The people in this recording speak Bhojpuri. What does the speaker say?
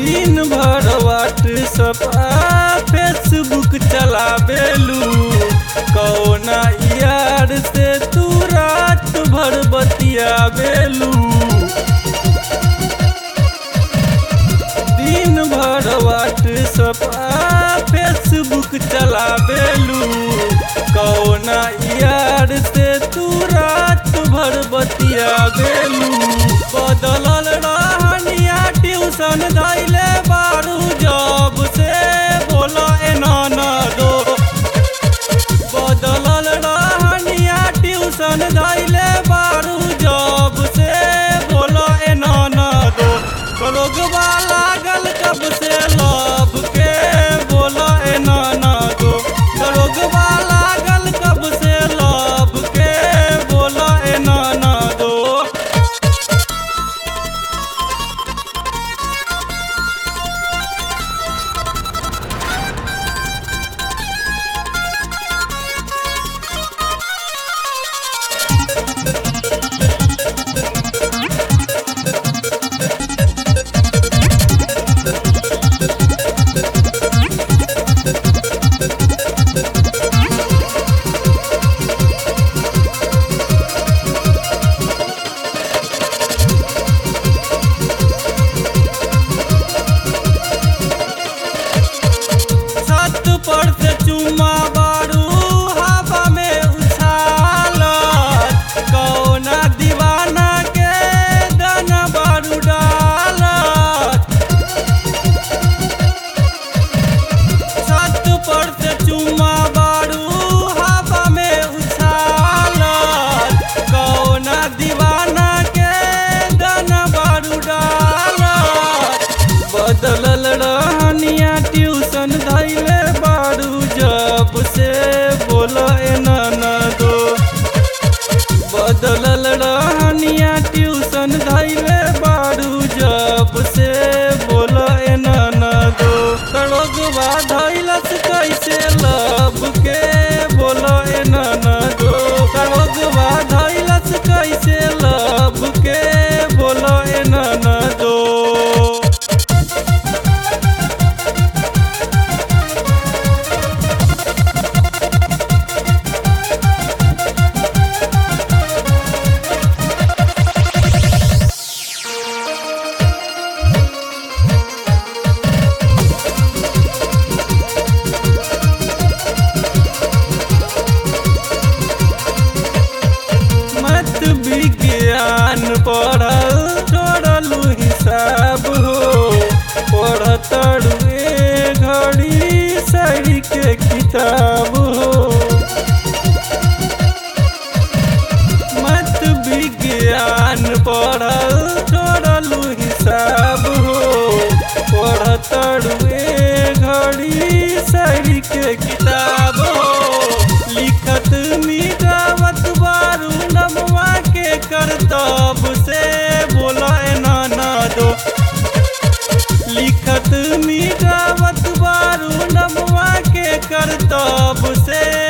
दिन भर व्हाट्सअप आ फेसबुक चलावेलू कौना यार से तू रात भर बतियावेलू दिन भर व्हाट्सअप आ फेसबुक चलावेलू कौना यार से तू रात भर बतियावेलू बदलल रहनिया ट्यूशन धैले बारू जब से बोला एना ना दो बदलल रहनिया ट्यूशन धैले बारू जब से बोला एना ना दो रोगवा लागल कब से लब के बोला एना ना दो रोगवा लागल कब से लब के बोला एना ना दो छत पर से चुमा बारू हवा में उछालत कौना दीवाना के गाना बारू डालत छत पर से चुमा बारू हवा में उछालत कौना दीवाना के गाना बारू डालत बदलल रहनिया ट्यूशन धैले बारू जब से बोल एना ना दो बदलल रहनिया ट्यूशन धैले बारू जब से बोल एना ना दो सड़ोगवा धैलस कैसे लब के बोल एना ना दो सड़ोगवा धैलस कैसे लब के बोल एना ना दो मत विज्ञान पढ़ल छोड़लू हिसाब हो पढ़तड़ू ए घड़ी सही के किताब हो मत विज्ञान पढ़ल छोड़लू हिसाब हो पढ़तड़ू ए घड़ी सही के किताब हो लिखत मिटावत बारू नमवा के करतब से बोला एना ना दो लिखत मिटावत बारू नमवा के करतब से